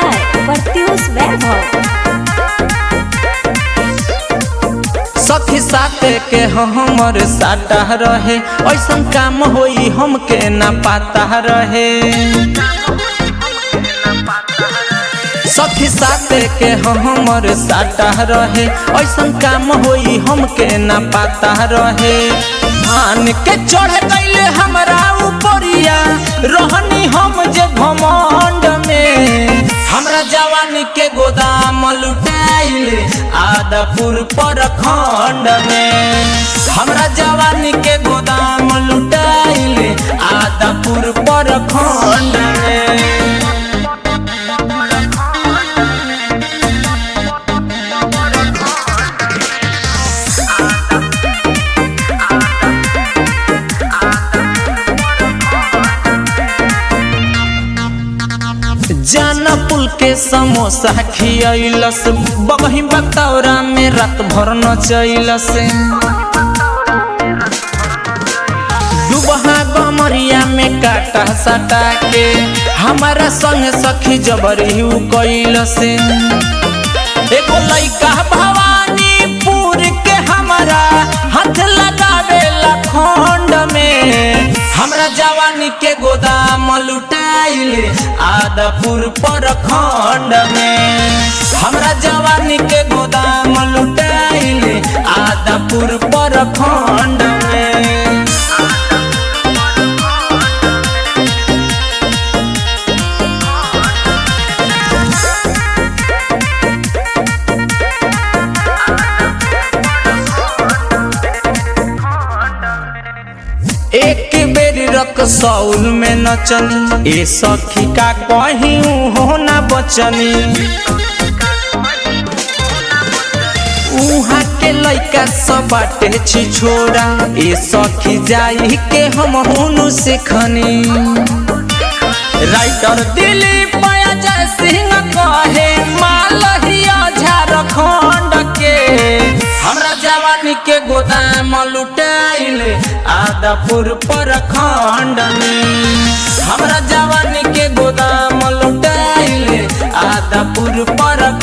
by Pratyush Vaibhav. सखी साथे के हमर साटा रहे ऐसन काम होई हमके ना पाता रहे सखी साथे के हमर साटा रहे ऐसन काम होई हमके ना पाता रहे मान के चढ़ गईले हमरा ऊपरिया रहनी हम जे घमंड में हमरा जवानी के गोदाम लुटाइले आदापुर पर खंड में हमरा जवानी के गोदाम लुटाइले आदापुर पर खंड में जाना पुल के समोसा खियलस बगही बतौरा में रात भर नचैलस दुबहा गमरिया में काटा सटा के हमारा संग सखी जबरी उ कैलस एगो लइका भवानीपुर के हमारा हाथ लगावे खंड में हमरा जवानी के गोदाम लुटाइले आदापुर पर खंड में हमरा जवानी के गोदाम लुटाइले आदापुर पर खंड में एक बेर रक सौल में नचनी ए सखी का कहीं हो ना बचनी उहाँ के लइका सब बाटे छी छोड़ा ए सखी जाई के हम हुनु सिखनी राइटर दिलीप जय सिंह कहे मालहिया झारखंड के हमरा जवानी के गोदाम लुटाइले आदापुर पर खंड में हमरा जवानी के गोदाम लुटाइले आदापुर पर